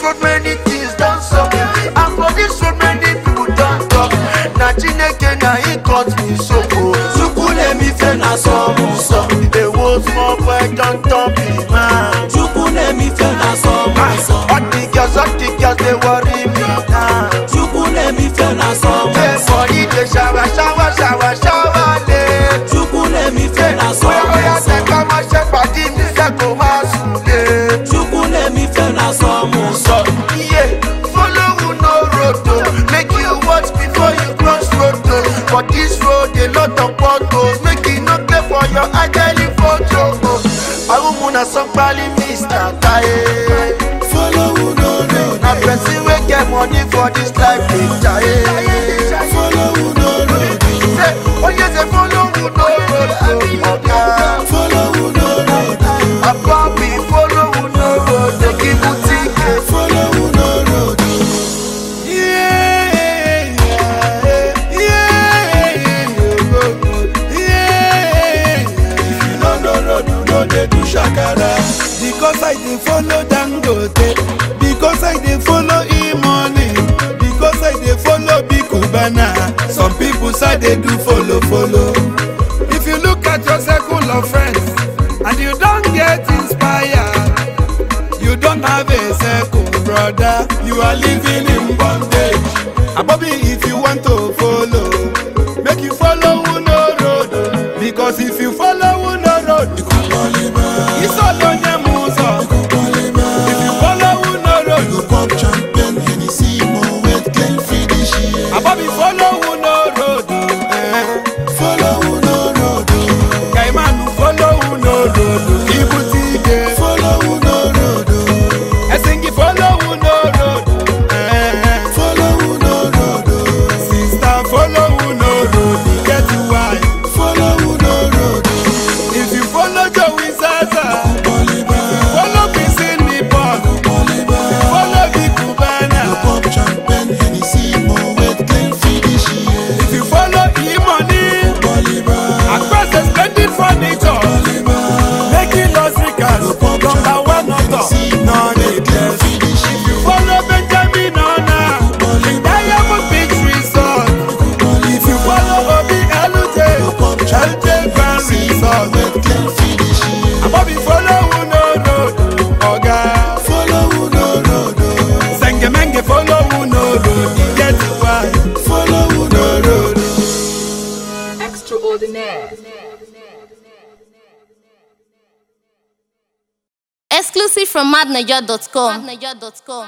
road many things don sup and for this road many people don talk na chineke na him cut me so o chukwunemife na sọmụ nsọ ewo small boy don turn big man chukwunemife na sọmụ nsọ all the girls all the girls dey worry me now chukwunemife na sọmụ say nsọ body dey shower shower shower shower late. chukwunemife na Oya sọmụ oya nsọ tẹ ká máa ṣe pàdé mi fẹ́ kó máa sùn lé. chukwunemife na sọmụ nsọ Iye follow no road o, make you watch before you cross road o. For this road a lot of potholes, make you no play for your ageli photo o. Awumu na sanpali Mr. Taye. follow who no road Na person wey get money for this life dey jaye. follow who no road Say, oye say follow no road o, oga. follow who no road Ababi follow no road, dey give you ticket. follow who no road. If you no know road, you no dey do shakara. Because I dey follow Dangote, because I dey follow E-money, because I dey follow Big Cubana. Some people say they do follow follow. If you look at your circle of friends and you don get inspired, you don't have a circle, brother. You are living in bondage. Abobi, if you want to follow, make you follow Uno road. Because if you follow Uno road, it's all on your muso. If you follow Uno road, Abobi, follow Uno road. Eh. Kaimanu, follow Uno road. Ibutige. Esingi, follow Uno road. Eh. Sister, follow Uno road. Get why. If you follow Joey Zaza, follow Kissing Nippon, follow Big Cubana. If you follow E-Money, across the splendid furniture, making us ricas, number one author, none needless. If you follow Benjamin Ona, Diamond Beach Resort. If you follow Obi Elute, Elute Grand Resort. Abobi follow Uno Road, Oga. Sengemenge follow Uno Road, e get why. Follow Uno Road. Extraordinaire. Exclusive from madniger.com.